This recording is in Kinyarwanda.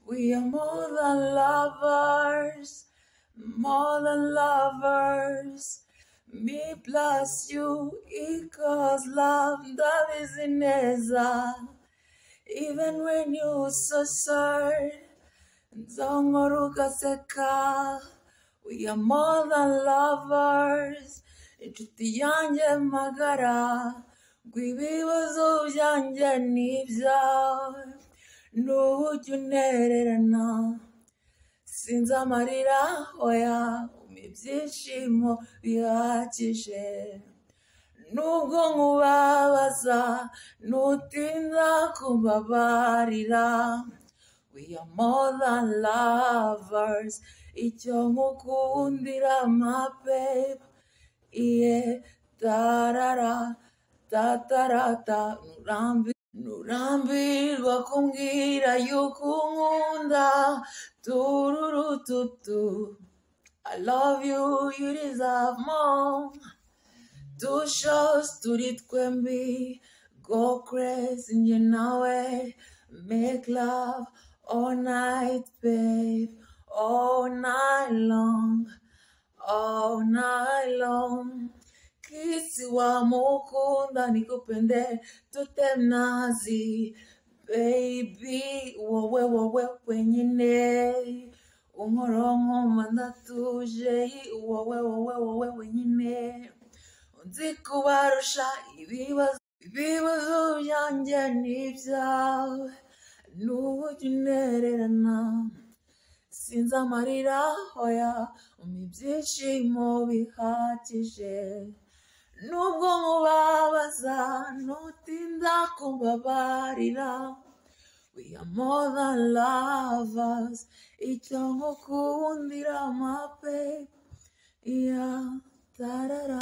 more than lovers, more than lovers. Me plus you equals love, ndabizi neza. Even when you so sad, nzahora ugaseka. We are more than lovers, inshuti yanjye magara. Rw'ibibazo byanjye n'ibyawe, n'uburyo untererana. Sinzi amarira, oya, umpa ibyishimo bihagije. Nubwo nkubabaza, nutinda kumbabarira. We are more than lovers, icyo nkukundira my babe. Iye tarara, tatarata, nurambi. Nurambirwa kumbwira yuko unkunda tururututu I love you, you deserve more Two shows turi twembi Go crazy njye nawe Make love all night babe All night long all night long. Kisi wa mukunda nikupende tutemnazi baby wowe wowe wenyine unkoronko ndatuje wowe wowe wowe wenyine nzi kubarusha ibibazo ibibazo byanjye n'ibyawe n'uburyo untererana sinzi amarira hoya umpa ibyishimo bihagije nubwo nkubabaza ntutinda kumbabarira we are more than lovers icyo nkukundira my babe yeah tarara